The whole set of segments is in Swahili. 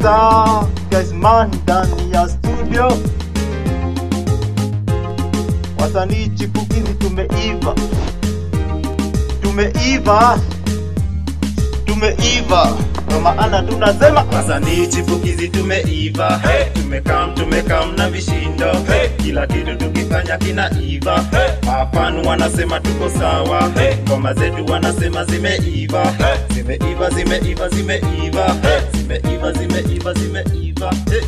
Star Gazman ndani ya studio, wasanii chipukizi tumeiva, tumeiva, tumeiva, ndo maana tunasema Wasanii chipukizi tumeiva, tumekam tumekam na vishindo, kila kitu tukifanya kinaiva. Mafanu wanasema tuko sawa, ngoma zetu wanasema zimeiva, zimeiva zimeiva zimeiva, zimeiva zimeiva zimeiva. Hey.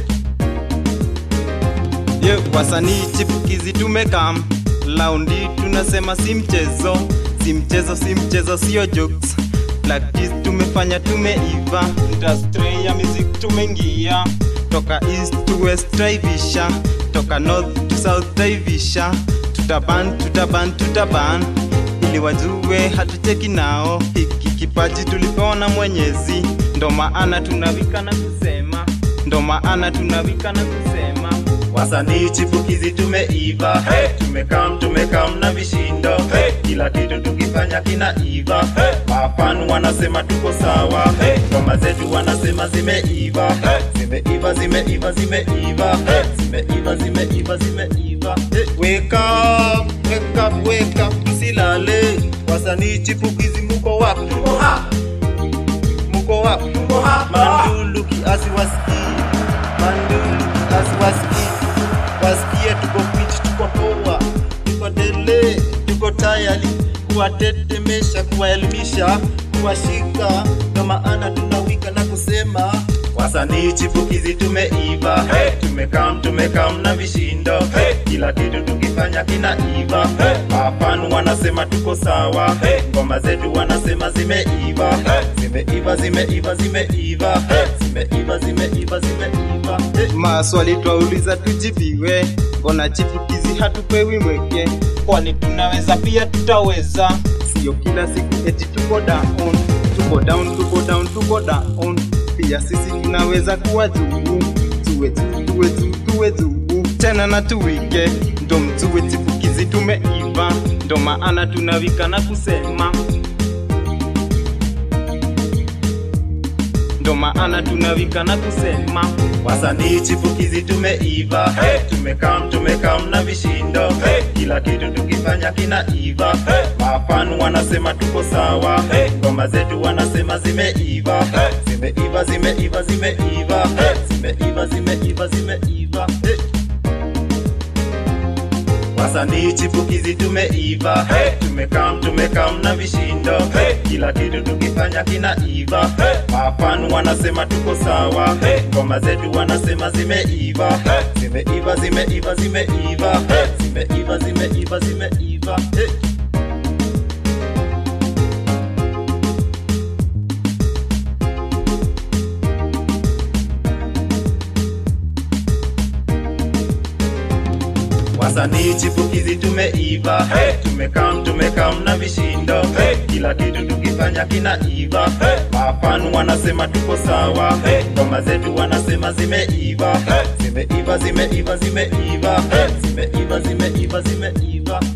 Ye, wasanii chipukizi tumekam laundi, tunasema si mchezo, si mchezo, si mchezo, sio jokes. Practice tumefanya, tumeiva, industry ya music tumeingia, toka east to west traivisha, toka north to south traivisha, tutaban tutaban tutaban, ili wajue hatucheki nao, hiki kipaji tulipewa na Mwenyezi, ndo maana tunawika na kusema, ndo maana tunawika na kusema Wasanii chipukizi tumeiva, tumekam tumekam na vishindo, kila kitu tukifanya kinaiva. Mafanu wanasema tuko sawa, ngoma zetu wanasema zimeiva, zimeiva zimeiva zimeiva, zimeiva zimeiva zimeiva. Hey. Wake up, wake up, wake up, msilale. Wasanii chipukizi muko wapi? Muko wapi? Mandulu kiasi wasikii, mandulu kiasi wasikii wasikie tuko fit, tuko poa, tuko dele, tuko tayari kuwatetemesha, kuwaelimisha, kuwashika. Ndo maana tunawika na kusema wasanii chipukizi tumeiva, tumekam tumekam na vishindo, kila kitu tukifanya kinaiva. Mafanu wanasema tuko sawa, ngoma zetu wanasema zimeiva, zimeiva zimeiva zimeiva, zimeiva zimeiva zimeiva. Hey. Maswali twauliza tujibiwe, mbona chipukizi hatupewi mweke? Kwani tunaweza pia tutaweza, sio kila siku eti tuko down, tuko down, tuko down, tuko down. Pia sisi tunaweza kuwa juu, tuwe juu, tuwe juu, tuwe juu tena na tuwike, ndo mtuwe chipukizi tumeiva, ndo maana tunawika na kusema ndo maana tunawika na kusema Wasanii chipukizi tumeiva, tumekam tumekam na vishindo, kila kitu tukifanya kinaiva. Mafanu wanasema tuko sawa, ngoma zetu wanasema zimeiva, zimeiva zimeiva zimeiva, zimeiva zimeiva zimeiva. Hey. Wasanii chipukizi tumeiva, tumekam tumekam na vishindo, kila kitu tukifanya kinaiva. Mafanu wanasema tuko sawa, ngoma zetu wanasema zimeiva, zimeiva zimeiva zimeiva, zimeiva zimeiva zimeiva. Hey. Wasanii chipukizi tumeiva, tumekam tumekam na vishindo, kila kitu tukifanya kinaiva. Mafanu wanasema tuko sawa, ngoma zetu wanasema zimeiva, zimeiva zimeiva zimeiva, zimeiva zimeiva zimeiva.